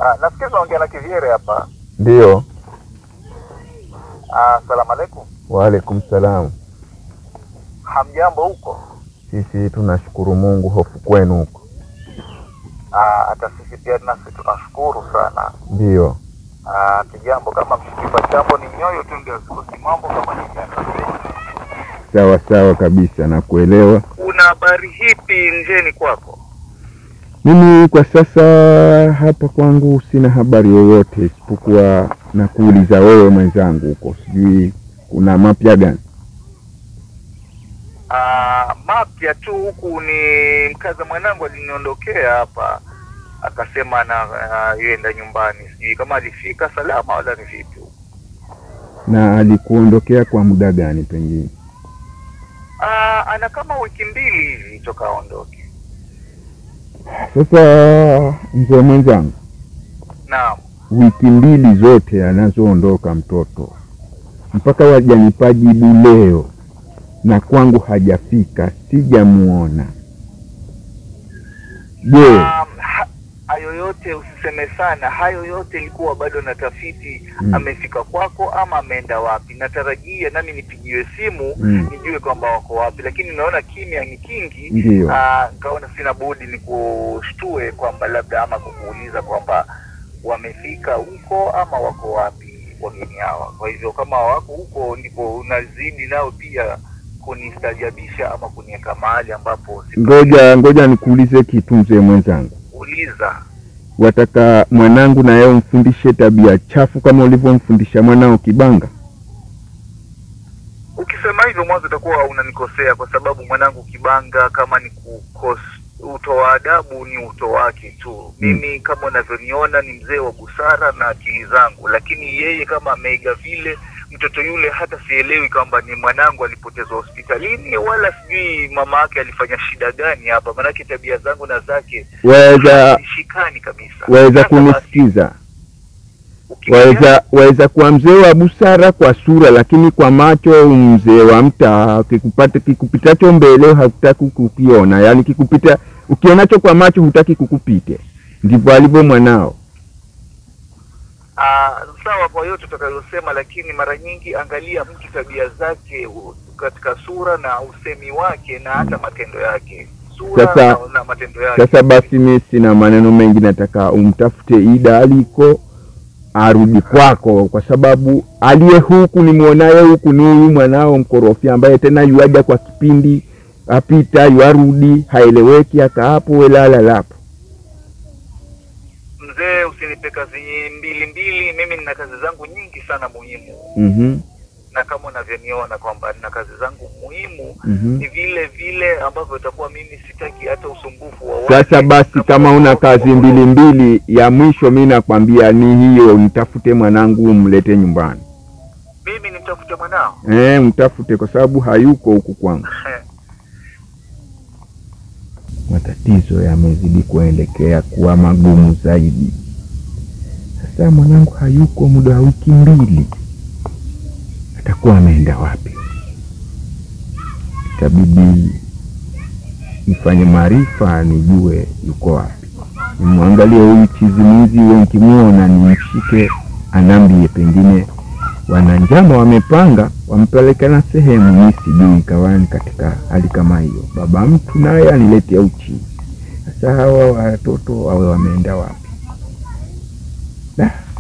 Ah, nafikiri tunaongea na Kivyere hapa. Ndiyo. Ah, Asalamu alaikum. Waalaikum salam. Hamjambo huko? Sisi tunashukuru Mungu, hofu kwenu huko? Ah, hata sisi pia nasi tunashukuru sana. Ndiyo. Ah, kijambo kama mshikipa chambo ni nyoyo tu ndio sikosi mambo kama ni Sawa sawa kabisa, nakuelewa. Una habari hipi njeni kwako? Mimi kwa sasa hapa kwangu sina habari yoyote isipokuwa na kuuliza wewe mwenzangu huko, sijui kuna mapya gani? Ah, mapya tu huku ni mkaza mwanangu aliniondokea hapa akasema ana uh, yuenda nyumbani, sijui kama alifika salama wala ni vipi huko. Na alikuondokea kwa muda gani pengine? Ah, ana kama wiki mbili hivi toka aondoke. Sasa mzee mwenzangu, Naam. wiki mbili zote anazoondoka mtoto mpaka wajanipa jibu leo, na kwangu hajafika, sijamuona. Je, Um, ha- hayo yote usiseme sana, hayo yote ilikuwa bado na tafiti Mm. amefika kwako ama ameenda wapi. Natarajia nami nipigiwe simu Mm. nijue kwamba wako wapi, lakini naona kimya ni kingi. Ndiyo. Ah, nikaona sina budi nikushtue kwamba labda ama kukuuliza kwamba wamefika huko ama wako wapi wageni hawa. Kwa hivyo kama wako huko, ndipo unazidi nao pia kunistajabisha ama kuniweka mahali ambapo sipa- ngoja ngoja nikuulize kitu mzee mwenzangu, uliza wataka mwanangu na yeye umfundishe tabia chafu kama ulivyomfundisha mwanao Kibanga? Ukisema hivyo mwanzo utakuwa unanikosea, kwa sababu mwanangu Kibanga kama ni kukos utoa adabu ni uto wake tu. Mimi kama unavyoniona ni mzee wa busara na akili zangu, lakini yeye kama ameiga vile mtoto yule, hata sielewi kwamba ni mwanangu alipotezwa hospitalini wala sijui mama yake alifanya shida gani hapa, maanake tabia zangu na zake Waweza shikani kabisa. waweza Sasa basi, kunisikiza, ukimwona- waweza waweza kuwa mzee wa busara kwa sura, lakini kwa macho mzee wa mtaa. Kikupata kikupitacho mbele hakutaki kukiona, yaani kikupita ukionacho kwa macho hutaki kukupite. Ndivyo alivyo mwanao. Ah, sawa kwa yote utakayosema, lakini mara nyingi angalia mtu tabia zake u- katika sura na usemi wake na hata matendo yake, sura Sasa- na, na matendo yake. Sasa basi, mi sina maneno mengi, nataka umtafute Ida aliko arudi kwako, kwa sababu aliye huku nimwonaye huku ni huyu mwanao mkorofi, ambaye tena yuaja kwa kipindi apita yuarudi, haeleweki, akaapo welala lapo. Mzee, usinipe kazi mbili mbili, mimi nina kazi zangu nyingi sana muhimu, Mhm, na kama unavyoniona kwamba nina kazi zangu muhimu mhm. ni vile vile ambavyo itakuwa mimi sitaki hata usumbufu wa Sasa watu. basi, kama una kazi mbili mbili, ya mwisho mi nakwambia ni hiyo, mtafute mwanangu umlete nyumbani. mimi nimtafute mwanao E, mtafute kwa sababu hayuko huku kwangu. matatizo yamezidi kuelekea kuwa magumu zaidi. Sasa mwanangu hayuko muda wa wiki mbili, atakuwa ameenda wapi? Itabidi nifanye maarifa nijue yuko wapi, nimwangalie huyu chizimuzi huyo, nikimwona nimshike, anambie pengine wana njama wamepanga wampelekana sehemu, mi sijui, kawani katika hali kama hiyo, baba mtu naye aniletea uchi. Sasa hawa watoto wawe wameenda wapi? Da,